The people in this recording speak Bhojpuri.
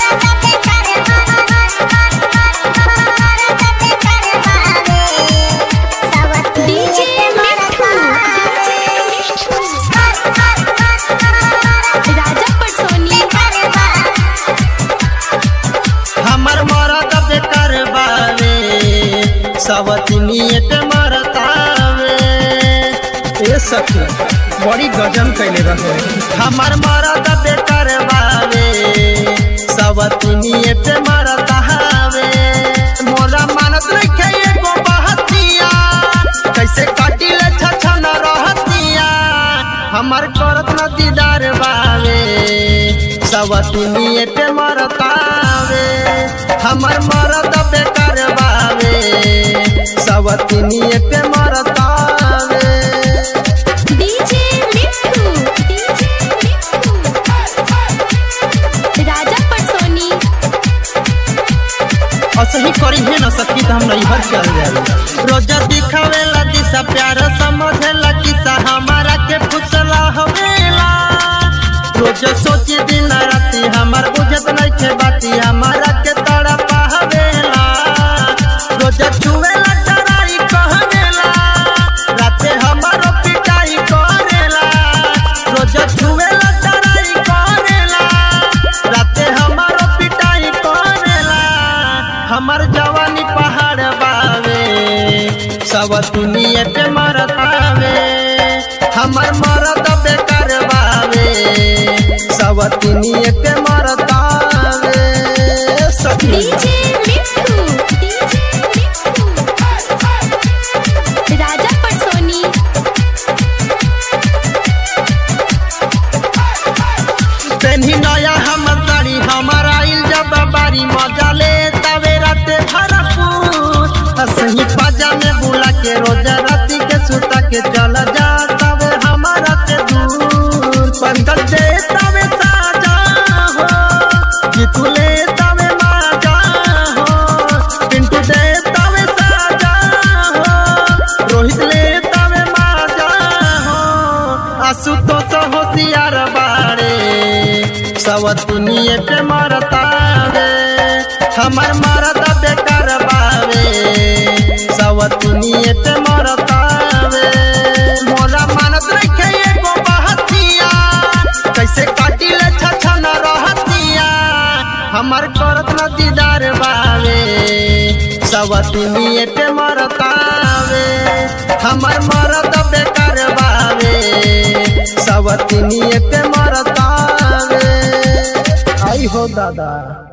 डीजे मिठू राजा पटसोनी हमर मरद बेकार बावे सवतनिए पे मरतावे ए सखी बड़ी गजन कैले रहे हमर मरद बेकार बावे सवतनिए पे मरतावे मोरा मानत रखे एगो बहतिया कैसे काटिले छछन रहतिया हमर करत न दीदार बावे सवतनिए पे मरतावे हमर मरद बेकार बावे सवतनिए पे मरतावे डीजे मिठू डीजे मिठू राजा पटसोनी असही करी है न सकी तो हम नैहर चल जाए रोजा दिखावेला दिशा प्यार समझेला किसा हमारा के फुसला हवेला रोज सोची दिन राती हमार बुझत नहीं के बाती हमारा के तड़ा पावेला रोज छुवेला चराई कहवेला राते हमारो पिटाई करेला रोज छुवेला चराई करेला राते हमारो पिटाई करेला हमर जवानी पहाड़ बावे सब दुनिया पे मरतावे हमर मरद बेकार बावे सब दुनिया पे मरतावे सखी डीजे मिठू डीजे मिठू राजा पटसोनी पेन्ही नया हमर साड़ी हमर आइल जब बारी मजा ले तवे राते भरपूर असही पाजा में बुला के रोज राती के सुता के चल जा तवे हमारा के दूर पंकज दे तवे साजा हो जीतू ले तवे माजा हो पिंटू दे तवे साजा हो रोहित ले तवे माजा हो आशुतोष होशियार बाड़े सब दुनिया पे मरतावे हमर मरद बेकार बावे सब दुनिया पे मरतावे मोरा मानत रखे एगो बहतिया कैसे काटिले छछन रहतिया हमर करत न दीदार बावे सब दुनिया पे मरतावे हमर मरद बेकार बावे सब दुनिया पे मरतावे आई हो दादा